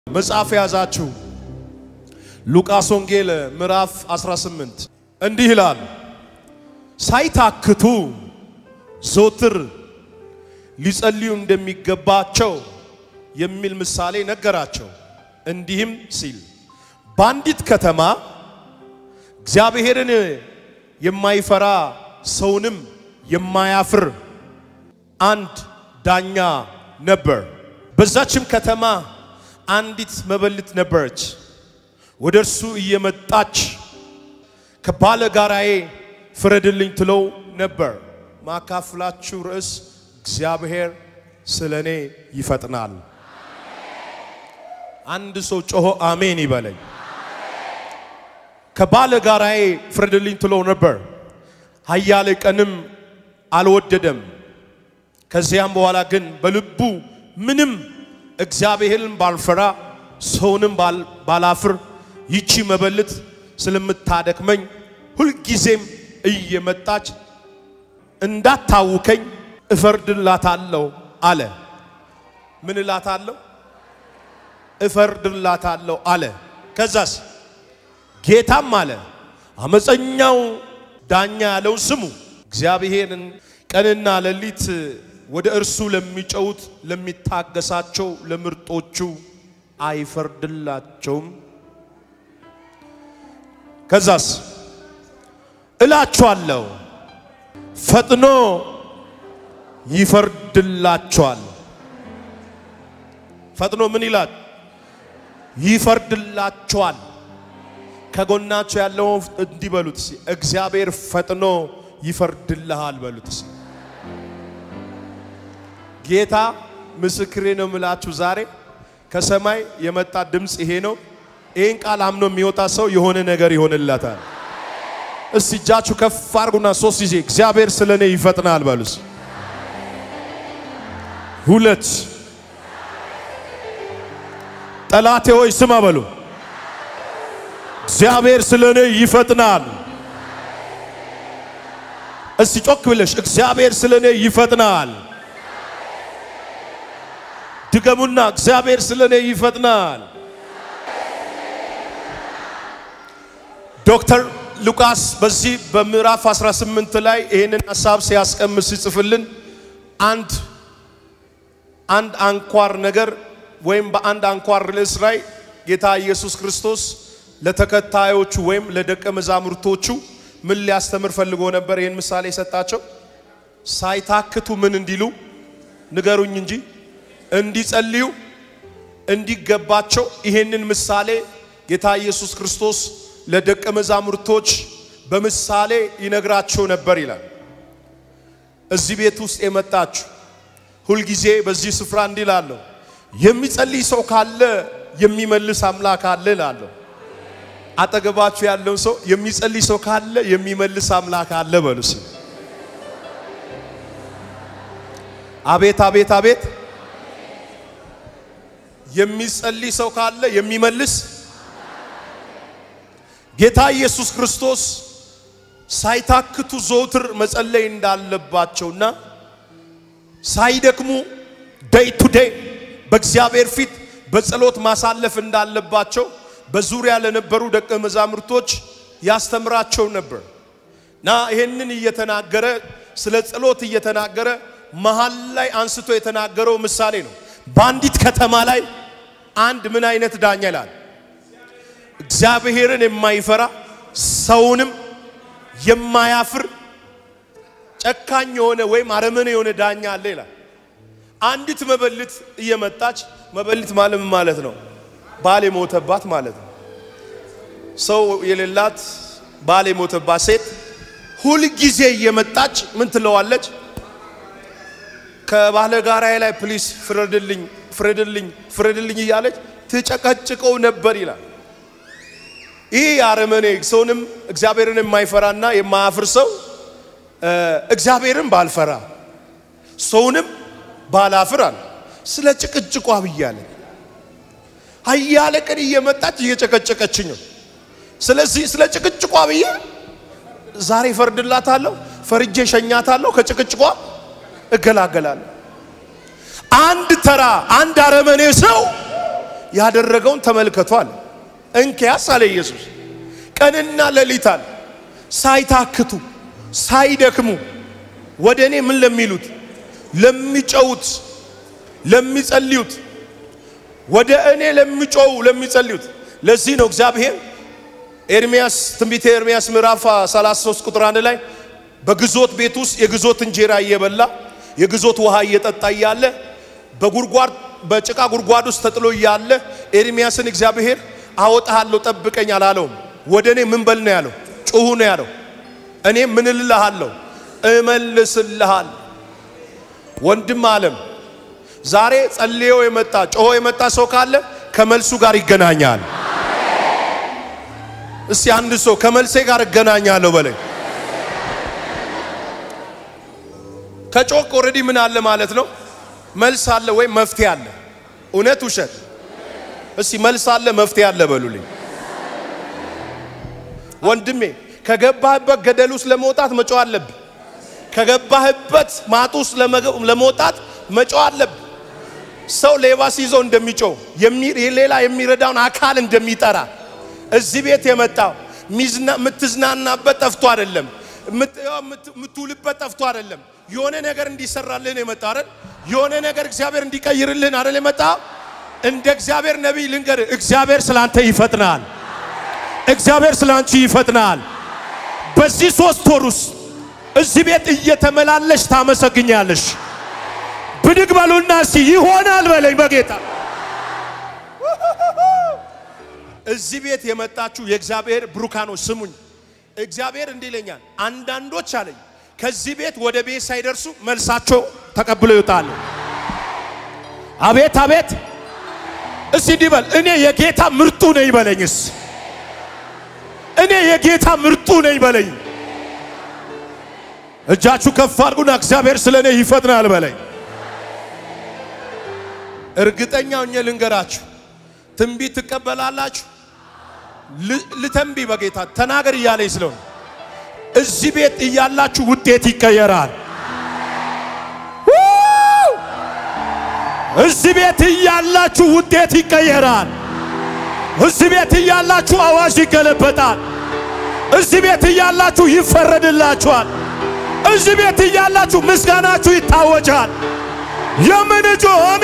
መጽሐፍ የያዛችሁ ሉቃስ ወንጌል ምዕራፍ 18 እንዲህ ይላል። ሳይታክቱ ዘወትር ሊጸልዩ እንደሚገባቸው የሚል ምሳሌ ነገራቸው። እንዲህም ሲል በአንዲት ከተማ እግዚአብሔርን የማይፈራ ሰውንም የማያፍር አንድ ዳኛ ነበር። በዛችም ከተማ አንዲት መበለት ነበረች። ወደ እርሱ እየመጣች ከባለ ጋራዬ ፍረድልኝ ትለው ነበር። ማካፍላችሁ ርዕስ እግዚአብሔር ስለ እኔ ይፈጥናል። አንድ ሰው ጮሆ አሜን ይበለኝ። ከባለ ጋራዬ ፍረድልኝ ትለው ነበር። ኃያሌ ቀንም አልወደደም። ከዚያም በኋላ ግን በልቡ ምንም እግዚአብሔርን ባልፈራ ሰውንም ባላፍር ይቺ መበለት ስለምታደክመኝ ሁልጊዜም እየመጣች እንዳታውከኝ እፈርድላታለሁ አለ። ምን እላታለሁ? እፈርድላታለሁ አለ። ከዛስ ጌታም አለ አመፀኛው ዳኛ ያለው ስሙ። እግዚአብሔርን ቀንና ሌሊት ወደ እርሱ ለሚጨውት ለሚታገሳቸው ለምርጦቹ አይፈርድላቸውም? ከዛስ እላችኋለሁ ፈጥኖ ይፈርድላቸዋል። ፈጥኖ ምን ይላል? ይፈርድላቸዋል። ከጎናቸው ያለው እንዲህ በሉት፣ እግዚአብሔር ፈጥኖ ይፈርድልሃል በሉት። ጌታ ምስክሬ ነው የምላችሁ ዛሬ ከሰማይ የመጣ ድምፅ ይሄ ነው። ይህን ቃል አምኖ የሚወጣ ሰው የሆነ ነገር ይሆንለታል። እስቲ እጃችሁ ከፍ አድርጉና ሶስት ጊዜ እግዚአብሔር ስለ እኔ ይፈጥናል በሉስ። ሁለት ጠላቴ ሆይ ስማ በሉ። እግዚአብሔር ስለ እኔ ይፈጥናል። እስቲ ጮክ ብለሽ እግዚአብሔር ስለ እኔ ይፈጥናል። ድገሙና እግዚአብሔር ስለ እኔ ይፈጥናል። ዶክተር ሉቃስ በዚህ በምዕራፍ 18 ላይ ይህንን ሐሳብ ሲያስቀምጥ ሲጽፍልን አንድ አንድ አንኳር ነገር ወይም በአንድ አንኳር ርዕስ ላይ ጌታ ኢየሱስ ክርስቶስ ለተከታዮቹ ወይም ለደቀ መዛሙርቶቹ ምን ሊያስተምር ፈልጎ ነበር? ይህን ምሳሌ የሰጣቸው ሳይታክቱ ምን እንዲሉ ንገሩኝ እንጂ እንዲጸልዩ እንዲገባቸው ይሄንን ምሳሌ ጌታ ኢየሱስ ክርስቶስ ለደቀ መዛሙርቶች በምሳሌ ይነግራቸው ነበር ይላል። እዚህ ቤት ውስጥ የመጣችሁ ሁልጊዜ በዚህ ስፍራ እንዲህ እላለሁ፣ የሚጸልይ ሰው ካለ የሚመልስ አምላክ አለ እላለሁ። አጠገባችሁ ያለውን ሰው የሚጸልይ ሰው ካለ የሚመልስ አምላክ አለ በሉስ። አቤት አቤት አቤት የሚጸልይ ሰው ካለ የሚመልስ ጌታ ኢየሱስ ክርስቶስ ሳይታክቱ ዘውትር መጸለይ እንዳለባቸውና ሳይደክሙ ዴይ ቱ ዴይ በእግዚአብሔር ፊት በጸሎት ማሳለፍ እንዳለባቸው በዙሪያ ለነበሩ ደቀ መዛሙርቶች ያስተምራቸው ነበር እና ይህንን እየተናገረ ስለ ጸሎት እየተናገረ መሃል ላይ አንስቶ የተናገረው ምሳሌ ነው። በአንዲት ከተማ ላይ አንድ ምን አይነት ዳኛ ይላል? እግዚአብሔርን የማይፈራ ሰውንም የማያፍር ጨካኝ የሆነ ወይም አረመኔ የሆነ ዳኛ አለ ይላል። አንዲት መበለት እየመጣች መበለት ማለት ማለት ነው ባል የሞተባት ማለት ነው። ሰው የሌላት ባል የሞተባት ሴት ሁልጊዜ እየመጣች ምን ትለዋለች? ከባለ ጋራዬ ላይ ፕሊስ ፍረድልኝ፣ ፍረድልኝ፣ ፍረድልኝ እያለች ትጨቀጭቀው ነበር ይላል። ይህ አረመኔ ሰውንም እግዚአብሔርን የማይፈራና የማያፍር ሰው እግዚአብሔርን ባልፈራ ሰውንም ባላፍር አለ። ስለ ጭቅጭቋ ብያለ ኃያለ ቀን እየመጣች እየጨቀጨቀችኝ ነው። ስለዚህ ስለ ጭቅጭቋ ብዬ ዛሬ ፈርድላታለሁ፣ ፈርጄ ሸኛታለሁ፣ ከጭቅጭቋ እገላገላለሁ። አንድ ተራ አንድ አረመኔ ሰው ያደረገውን ተመልከቱ አለ። እንኪያስ አለ ኢየሱስ ቀንና ሌሊት አለ ሳይታክቱ ሳይደክሙ ወደ እኔ ምን ለሚሉት ለሚጨውት ለሚጸልዩት ወደ እኔ ለሚጮው ለሚጸልዩት። ለዚህ ነው እግዚአብሔር ኤርሚያስ ትንቢተ ኤርሚያስ ምዕራፍ 33 ቁጥር አንድ ላይ በግዞት ቤት ውስጥ የግዞት እንጀራ እየበላ የግዞት ውሃ እየጠጣ እያለ በጉድጓድ በጭቃ ጉድጓድ ውስጥ ተጥሎ እያለ ኤርሚያስን እግዚአብሔር አወጣሃለሁ ጠብቀኝ አላለውም። ወደ እኔ ምን በል ነው ያለው? ጩሁ ነው ያለው። እኔ ምን እልልሃለሁ? እመልስልሃል። ወንድም አለም ዛሬ ጸልዮ የመጣ ጮሆ የመጣ ሰው ካለ ከመልሱ ጋር ይገናኛል። እስቲ አንድ ሰው ከመልሴ ጋር እገናኛለሁ በለኝ። ከጮክ ኦልሬዲ ምን አለ ማለት ነው? መልስ አለ ወይም መፍትሄ አለ። እውነት ውሸት? እስቲ መልስ አለ መፍትሄ አለ በሉልኝ። ወንድሜ ከገባህበት ገደል ውስጥ ለመውጣት መጮህ አለብህ። ከገባህበት ማጥ ውስጥ ለመውጣት መጮህ አለብህ። ሰው ሌባ ሲይዘው እንደሚጮህ ሌላ የሚረዳውን አካል እንደሚጠራ እዚህ ቤት የመጣው የምትዝናናበት ጠፍቶ አይደለም፣ የምትውልበት ጠፍቶ አይደለም። የሆነ ነገር እንዲሰራልህን የመጣ አይደል? የሆነ ነገር እግዚአብሔር እንዲቀይርልህን አይደል የመጣ እንደ እግዚአብሔር ነቢይ ልንገር፣ እግዚአብሔር ስላንተ ይፈጥናል። እግዚአብሔር ስላንቺ ይፈጥናል። በዚህ ሶስት ወር ውስጥ እዚህ ቤት እየተመላለሽ ታመሰግኛለሽ። ብድግ በሉና እስቲ ይሆናል በለኝ በጌታ እዚህ ቤት የመጣችሁ የእግዚአብሔር ብሩካኖች ስሙኝ። እግዚአብሔር እንዲህ ይለኛል፣ አንዳንዶች አለኝ ከዚህ ቤት ወደ ቤት ሳይደርሱ መልሳቸው ተቀብለው ይወጣሉ። አቤት አቤት! እስቲ እንዲህ በል፣ እኔ የጌታ ምርጡ ነኝ በለኝስ። እኔ የጌታ ምርጡ ነኝ በለኝ። እጃችሁ ከፍ አድርጉና እግዚአብሔር ስለ እኔ ይፈጥናል በለኝ። እርግጠኛ ሆኜ ልንገራችሁ ትንቢት ትቀበላላችሁ። ልተንቢ በጌታ ተናገር እያለኝ ስለሆነ እዚህ ቤት እያላችሁ ውጤት ይቀየራል። እዚህ ቤት እያላችሁ ውጤት ይቀየራል። እዚህ ቤት እያላችሁ አዋጅ ይገለበጣል። እዚህ ቤት እያላችሁ ይፈረድላችኋል። እዚህ ቤት እያላችሁ ምስጋናችሁ ይታወጃል። የምን ጆኔ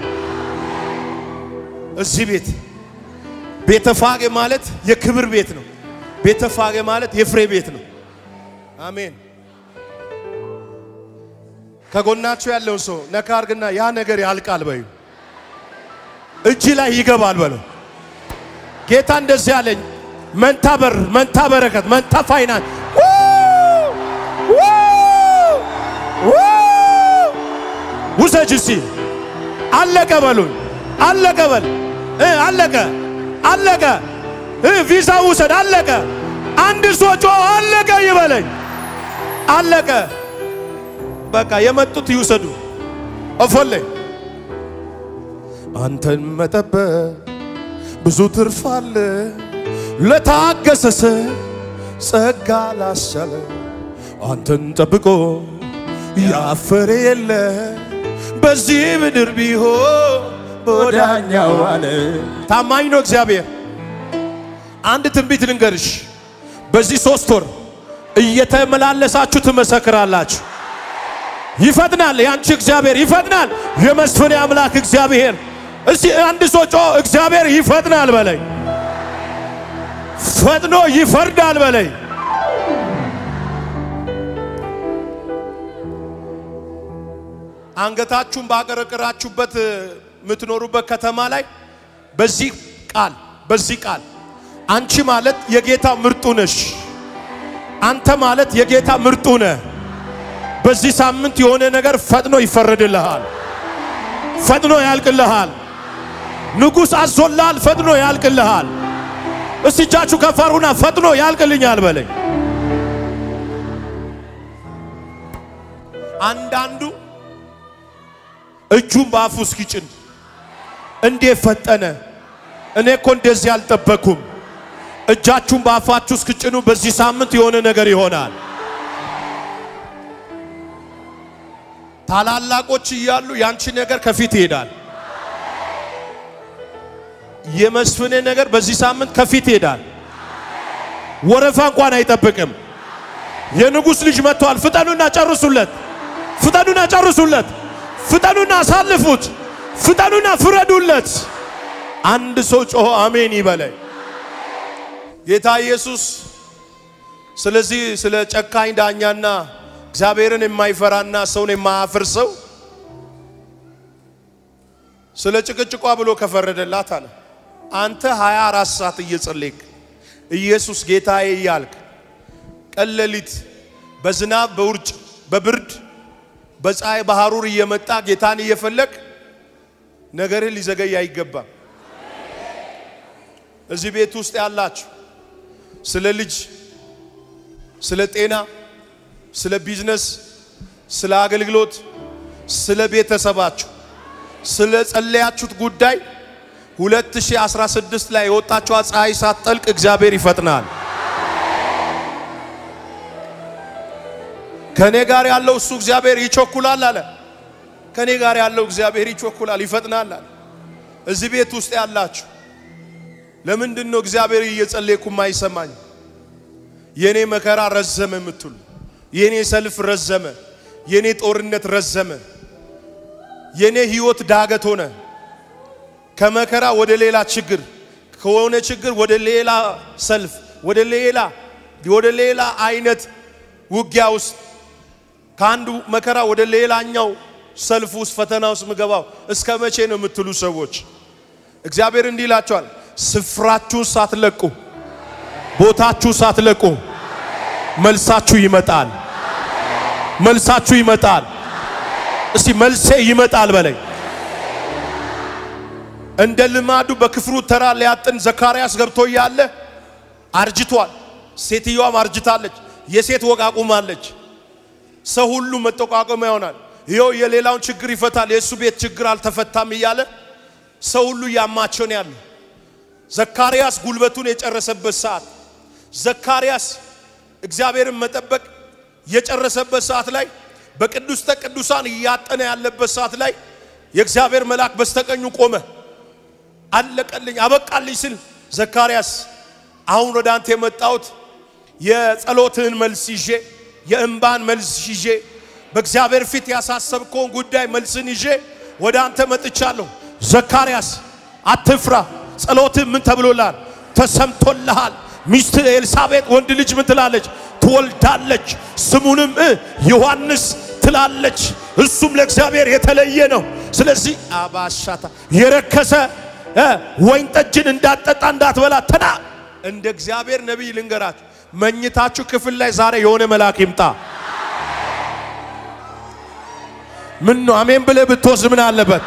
እዚህ ቤት ቤተፋጌ ማለት የክብር ቤት ነው። ቤተፋጌ ማለት የፍሬ ቤት ነው። አሜን። ከጎናችሁ ያለው ሰው ነካ አርግና ያ ነገር ያልቃል በዩ፣ እጅ ላይ ይገባል በለው። ጌታ እንደዚህ ያለኝ መንታ በር፣ መንታ በረከት፣ መንታ ፋይናንስ ውሰጅ እስቲ አለቀ በሉኝ። አለቀ በል አለቀ አለቀ። ቪዛ ውሰድ አለቀ። አንድ ሰው ጮ አለቀ ይበለኝ። አለቀ በቃ የመጡት ይውሰዱ። እፎሌ አንተን መጠበቅ ብዙ ትርፍ አለ። ለታገሰሰ ጸጋ ላስቻለ አንተን ጠብቆ ያፈረ የለ በዚህ ምድር ቢሆን በወዳኛው አለ። ታማኝ ነው እግዚአብሔር። አንድ ትንቢት ልንገርሽ፣ በዚህ ሶስት ወር እየተመላለሳችሁ ትመሰክራላችሁ። ይፈጥናል፣ ያንቺ እግዚአብሔር ይፈጥናል። የመስፍን አምላክ እግዚአብሔር እስቲ አንድ ሰው ጮ እግዚአብሔር ይፈጥናል በለኝ፣ ፈጥኖ ይፈርዳል በለኝ። አንገታችሁን ባቀረቀራችሁበት የምትኖሩበት ከተማ ላይ በዚህ ቃል በዚህ ቃል አንቺ ማለት የጌታ ምርጡ ነሽ። አንተ ማለት የጌታ ምርጡ ነህ። በዚህ ሳምንት የሆነ ነገር ፈጥኖ ይፈረድልሃል፣ ፈጥኖ ያልቅልሃል። ንጉሥ አዞልሃል፣ ፈጥኖ ያልቅልሃል። እስቲ እጃችሁ ከፍ አድርጉና ፈጥኖ ያልቅልኛል በለኝ። አንዳንዱ እጁን በአፉ እስኪጭን እንዴት ፈጠነ? እኔ እኮ እንደዚህ አልጠበኩም። እጃችሁን በአፋችሁ እስክጭኑ በዚህ ሳምንት የሆነ ነገር ይሆናል። ታላላቆች እያሉ ያንቺ ነገር ከፊት ይሄዳል። የመስፍኔ ነገር በዚህ ሳምንት ከፊት ይሄዳል። ወረፋ እንኳን አይጠብቅም። የንጉሥ ልጅ መጥቷል። ፍጠኑና ጨርሱለት። ፍጠኑና ጨርሱለት። ፍጠኑና አሳልፉት። ፍጠኑና ፍረዱለት። አንድ ሰው ጮሆ አሜን ይበላይ። ጌታ ኢየሱስ ስለዚህ ስለ ጨካኝ ዳኛና እግዚአብሔርን የማይፈራና ሰውን የማያፍር ሰው ስለ ጭቅጭቋ ብሎ ከፈረደላት አለ አንተ 24 ሰዓት እየጸለይክ ኢየሱስ ጌታዬ እያልክ ቀን ሌሊት በዝናብ በውርጭ በብርድ በፀሐይ በሐሩር እየመጣ ጌታን እየፈለግ ነገርህ ሊዘገይ አይገባም። እዚህ ቤት ውስጥ ያላችሁ ስለ ልጅ፣ ስለ ጤና፣ ስለ ቢዝነስ፣ ስለ አገልግሎት፣ ስለ ቤተሰባችሁ ስለ ጸለያችሁት ጉዳይ 2016 ላይ የወጣችዋ ፀሐይ ሳትጠልቅ እግዚአብሔር ይፈጥናል። ከኔ ጋር ያለው እሱ እግዚአብሔር ይቾኩላል አለ። ከኔ ጋር ያለው እግዚአብሔር ይቾኩላል፣ ይፈጥናል አለ። እዚህ ቤት ውስጥ ያላችሁ ለምንድን ነው እግዚአብሔር እየጸለይኩ ማይሰማኝ? የኔ መከራ ረዘመ የምትሉ የኔ ሰልፍ ረዘመ፣ የኔ ጦርነት ረዘመ፣ የኔ ህይወት ዳገት ሆነ። ከመከራ ወደ ሌላ ችግር፣ ከሆነ ችግር ወደ ሌላ ሰልፍ፣ ወደ ሌላ ወደ ሌላ አይነት ውጊያ ውስጥ ከአንዱ መከራ ወደ ሌላኛው ሰልፍ ውስጥ ፈተና ውስጥ ምገባው እስከ መቼ ነው የምትሉ ሰዎች እግዚአብሔር እንዲህ ይላቸዋል፣ ስፍራችሁን ሳትለቁ ቦታችሁ ሳትለቁ መልሳችሁ ይመጣል። መልሳችሁ ይመጣል። እስቲ መልሴ ይመጣል በለኝ። እንደ ልማዱ በክፍሉ ተራ ሊያጥን ዘካርያስ ገብቶ እያለ አርጅቷል። ሴትዮዋም አርጅታለች። የሴት ወግ አቁማለች። ሰው ሁሉ መጠቋቆሚያ ይሆናል። ይኸው የሌላውን ችግር ይፈታል፣ የእሱ ቤት ችግር አልተፈታም እያለ ሰው ሁሉ እያማቸው ነው ያለ። ዘካርያስ ጉልበቱን የጨረሰበት ሰዓት፣ ዘካርያስ እግዚአብሔርን መጠበቅ የጨረሰበት ሰዓት ላይ በቅዱስተ ቅዱሳን እያጠነ ያለበት ሰዓት ላይ የእግዚአብሔር መልአክ በስተቀኙ ቆመ። አለቀልኝ አበቃልኝ ስል ዘካርያስ አሁን ወደ አንተ የመጣሁት የጸሎትህን መልስ ይዤ የእንባን መልስ ይዤ በእግዚአብሔር ፊት ያሳሰብከውን ጉዳይ መልስን ይዤ ወደ አንተ መጥቻለሁ። ዘካርያስ አትፍራ፣ ጸሎትህ ምን ተብሎልሃል? ተሰምቶልሃል። ሚስት ኤልሳቤጥ ወንድ ልጅ ምን ትላለች? ትወልዳለች፣ ስሙንም ዮሐንስ ትላለች። እሱም ለእግዚአብሔር የተለየ ነው። ስለዚህ አባሻታ የረከሰ ወይን ጠጅን እንዳትጠጣ እንዳትበላ ተና እንደ እግዚአብሔር ነቢይ ልንገራችሁ፣ መኝታችሁ ክፍል ላይ ዛሬ የሆነ መልአክ ይምጣ። ምን ነው አሜን ብለህ ብትወስድ ምን አለበት?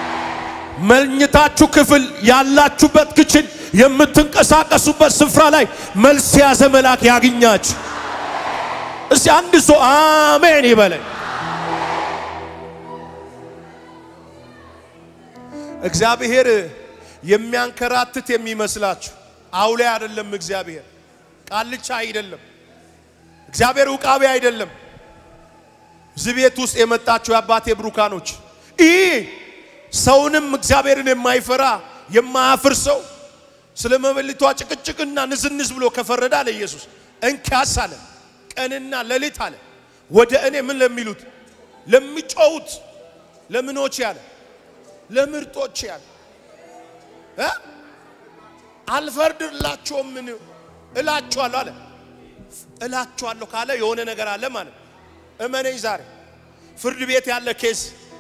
መኝታችሁ ክፍል ያላችሁበት ክችን የምትንቀሳቀሱበት ስፍራ ላይ መልስ የያዘ መልአክ ያግኛችሁ። እስቲ አንድ ሰው አሜን ይበለኝ። እግዚአብሔር የሚያንከራትት የሚመስላችሁ አውሌ አይደለም። እግዚአብሔር ቃልቻ አይደለም። እግዚአብሔር ውቃቢ አይደለም። እዚህ ቤት ውስጥ የመጣችሁ የአባቴ ብሩካኖች ይህ ሰውንም እግዚአብሔርን የማይፈራ የማያፍር ሰው ስለ መበሊቷ ጭቅጭቅና ንዝንዝ ብሎ ከፈረደ አለ ኢየሱስ እንኪያስ አለ ቀንና ሌሊት አለ ወደ እኔ ምን ለሚሉት ለሚጮሁት ለምኖች ያለ ለምርጦች ያለ እ አልፈርድላቸውም ምን እላቸዋለሁ አለ እላቸዋለሁ ካለ የሆነ ነገር አለ ማለት እመነኝ ዛሬ ፍርድ ቤት ያለ ኬስ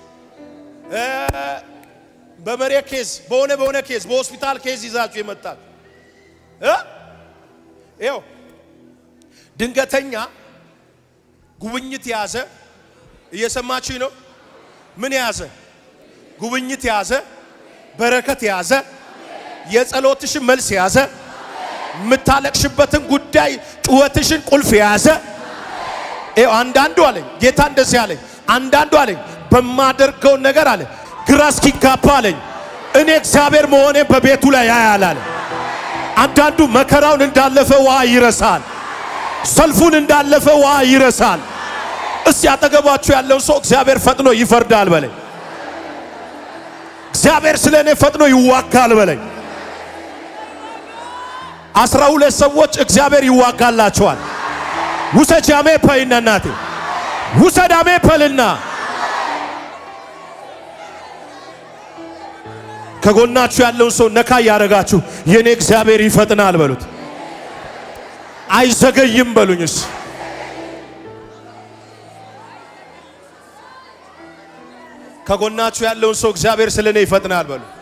በመሬት ኬዝ በሆነ በሆነ ኬዝ በሆስፒታል ኬዝ ይዛችሁ የመጣል ይኸው ድንገተኛ ጉብኝት የያዘ እየሰማችኝ ነው። ምን የያዘ ጉብኝት የያዘ በረከት የያዘ የጸሎትሽን መልስ የያዘ የምታለቅሽበትን ጉዳይ ጩኸትሽን ቁልፍ የያዘ ይኸው አንዳንዱ አለኝ ጌታ እንደዚህ አለኝ። አንዳንዱ አለኝ በማደርገው ነገር አለ ግራ እስኪጋባ አለኝ እኔ እግዚአብሔር መሆኔ በቤቱ ላይ ያያል አለ። አንዳንዱ መከራውን እንዳለፈ ውሃ ይረሳል። ሰልፉን እንዳለፈ ውሃ ይረሳል። እስቲ አጠገባችሁ ያለው ሰው እግዚአብሔር ፈጥኖ ይፈርዳል በለኝ። እግዚአብሔር ስለ እኔ ፈጥኖ ይዋጋል በለኝ። አስራ ሁለት ሰዎች እግዚአብሔር ይዋጋላቸዋል። ውሰጅ አሜ ፐይና እናቴ ውሰድ አሜ ፐልና ከጎናችሁ ያለውን ሰው ነካ እያደረጋችሁ የኔ እግዚአብሔር ይፈጥናል በሉት። አይዘገይም በሉኝስ። ከጎናችሁ ያለውን ሰው እግዚአብሔር ስለ እኔ ይፈጥናል በሉ።